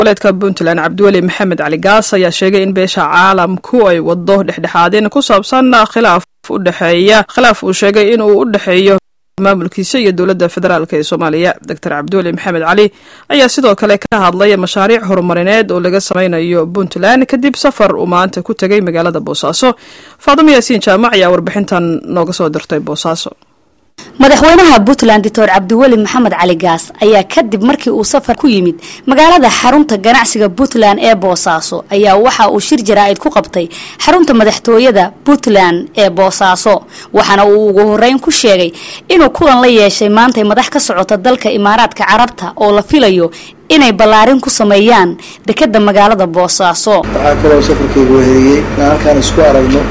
goboleedka puntland cabdiweli maxamed cali gaas ayaa sheegay in beesha caalamku ay wado dhexdhexaadin ku saabsan khilaaf udhexeeya khilaaf uu sheegay inuu u dhexeeyo maamulkiisa iyo dowladda federaalk ee soomaaliya doctor cabdiweli maxamed cali ayaa sidoo kale ka hadlay mashaariic horumarineed oo laga sameynayo puntland kadib safar uu maanta ku tegay magaalada boosaaso faadimo yaasiin jaamac ayaa warbixintan nooga soo dirtay boosaaso madaxweynaha puntland doctor cabdiweli maxamed cali gaas ayaa kadib markii uu safar ku yimid magaalada xarunta ganacsiga puntland ee boosaaso ayaa waxa uu shir jaraa'id ku qabtay xarunta madaxtooyada puntland ee boosaaso waxaana uu ugu horeyn ku sheegay inuu kulan la yeeshay maantay madax ka socota dalka imaaraadka carabta oo la filayo inay ballaarin ku sameeyaan dekeda magaalada boosaaso waxaa kaloo safarkaygu weheliyey inaan halkaan isku aragno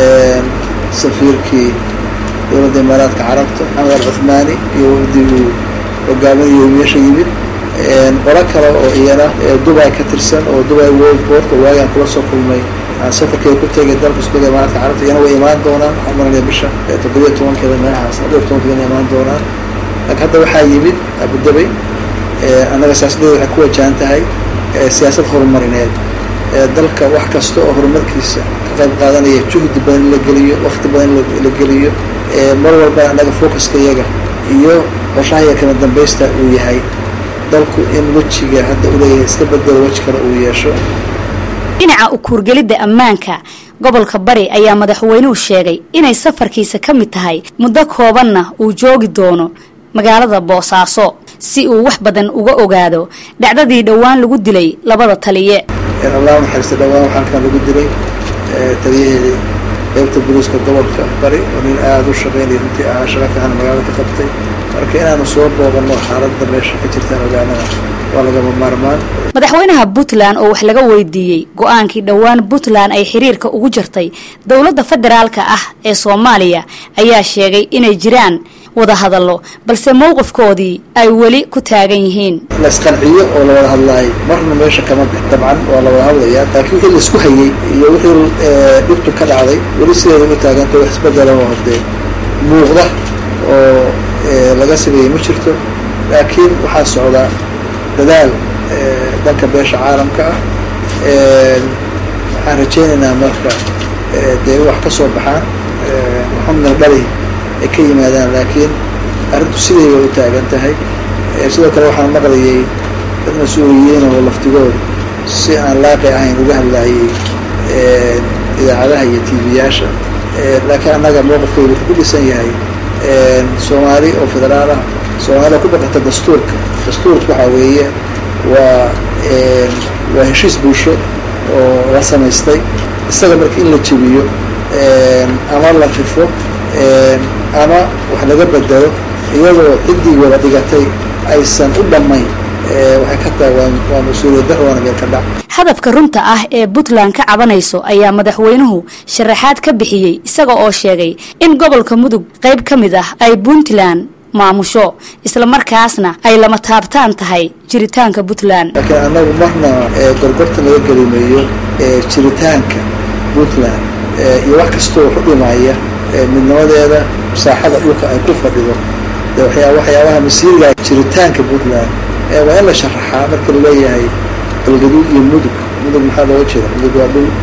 safiirkii dowladda imaaraadka carabta maxamed al cuthmaani iyo wafdii uu hogaaminayo meesha yimid qolo kale oo iyana dubay ka tirsan oo dubay world port oo waagaan kula soo kulmay aan safarkeeda ku tegay dalka iskuda imaaraadka carabta iyana way imaan doonaan waxaan maranaya bisha toddobiyo tobankeeda meelahaas dhowr tobankeeda imaan doonaan laakiin hadda waxaa yimid abudabay annaga siyaasaddeeda waxay ku wajahan tahay siyaasad horumarineed dalka wax kasta oo horumarkiisa ka qayb qaadanaya juhdi badan in la geliyo wakti badan in la geliyo mar walba annaga focuska iyaga iyo qorshahayaga kama dambaysta uu yahay dalku in wejiga hadda u leeyahay iska bedelo weji kale uu yeesho dhinaca ukuurgelidda ammaanka gobolka bari ayaa madaxweynuhu sheegay inay safarkiisa ka mid tahay muddo koobanna uu joogi doono magaalada boosaaso si uu wax badan uga ogaado dhacdadii dhowaan lagu dilay labada taliye allah naxariista dhowaan waxaa halkan lagu dilay taliyaheedii qaybta boliiska gobolka bari oo nin aada u shaqeynaya runtii ahaa shaqa fiican magaalada ka qabtay marka inaanu soo booqanno xaaladda meesha ka jirtaan ogaanada waa lagama maarmaan madaxweynaha puntland oo wax laga weydiiyey go-aankii dhowaan puntland ay xiriirka ugu jirtay dowladda federaalka ah ee soomaaliya ayaa sheegay inay jiraan wada hadallo balse mowqifkoodii ay weli ku taagan yihiin la isqanciyo oo la wada hadlaay marna meesha kama bix dabcan waa la wada hadlayaa laakiin wixii laisku hayey iyo wixii dhibtu ka dhacday weli sideeda ugu taaganta wax isbedela oo hadee muuqda oo laga sameeyey ma jirto laakiin waxaa socdaa dadaal dhanka beesha caalamka ah waxaan rajaynaynaa marka dee wax ka soo baxaan waxuna dhali ay ka yimaadaan laakiin arrintu siday bay u taagan tahay sidoo kale waxaan maqlayay dad mas-uuliyiin oo laftigooda si aan laaqi ahayn uga hadlaayay idaacadaha iyo tv-yaasha laakiin annaga mowqifkaygu wuxuu ku dhisan yahay soomaali oo federaal ah soomaaliya ku baqata dastuurka dastuurka waxaa weeye waa waa heshiis bulsho oo la samaystay isaga marka in la jebiyo ama la rifo ama wax laga bedelo iyadoo ciddii wada dhigatay aysan u dhammayn waxay ka tahay waa mas-uuliyad dar waana meel ka dhac hadafka runta ah ee puntland ka cabanayso ayaa madaxweynuhu sharaxaad ka bixiyey isaga oo sheegay in gobolka mudug qayb ka mid ah ay puntland maamusho islamarkaasna ay lama taabtaan tahay jiritaanka puntland laakiin annagu marna gorgorta laga gelimeeyo jiritaanka puntland iyo wax kastoo wax u dhimaya midnimadeeda saaxada dhulka ay ku fadhido de waxyaa waxyaabaha masiiriga jiritaanka puntland waa in la sharaxaa marka laleeyahay galgaduud iyo mudug mudug maxaa looga jeeda mudug waa dhul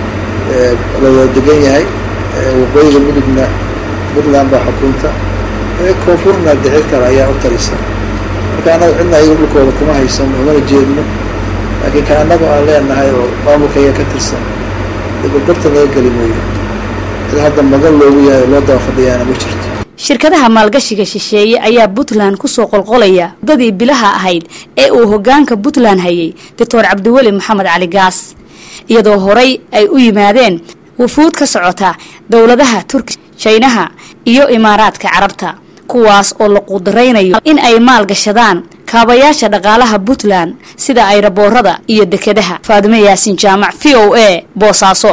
la wada degan yahay waqooyiga mudugna puntland baa xukunta koonfurna dicid kale ayaa u talisa marka annaga cidna ayaga dhulkooda kuma haysan umana jeedno laakiin ka annagu aan leenahay oo maamulkaya ka tirsan gorgorta laga geli mooyo cid hadda magan loogu yahay oo loo daba fadhiyaana ma jirto shirkadaha maalgashiga shisheeye ayaa puntland kusoo qolqolaya muddadii bilaha ahayd ee uu hogaanka puntland hayay doctor cabdiweli maxamed cali gaas iyadoo horay ay u yimaadeen wufuud ka socota dowladaha turki jaynaha iyo imaaraadka carabta kuwaas oo la quudaraynayo in ay maal gashadaan kaabayaasha dhaqaalaha puntland sida ayraboorada iyo dekedaha faadime yaasin jaamac v o a boosaaso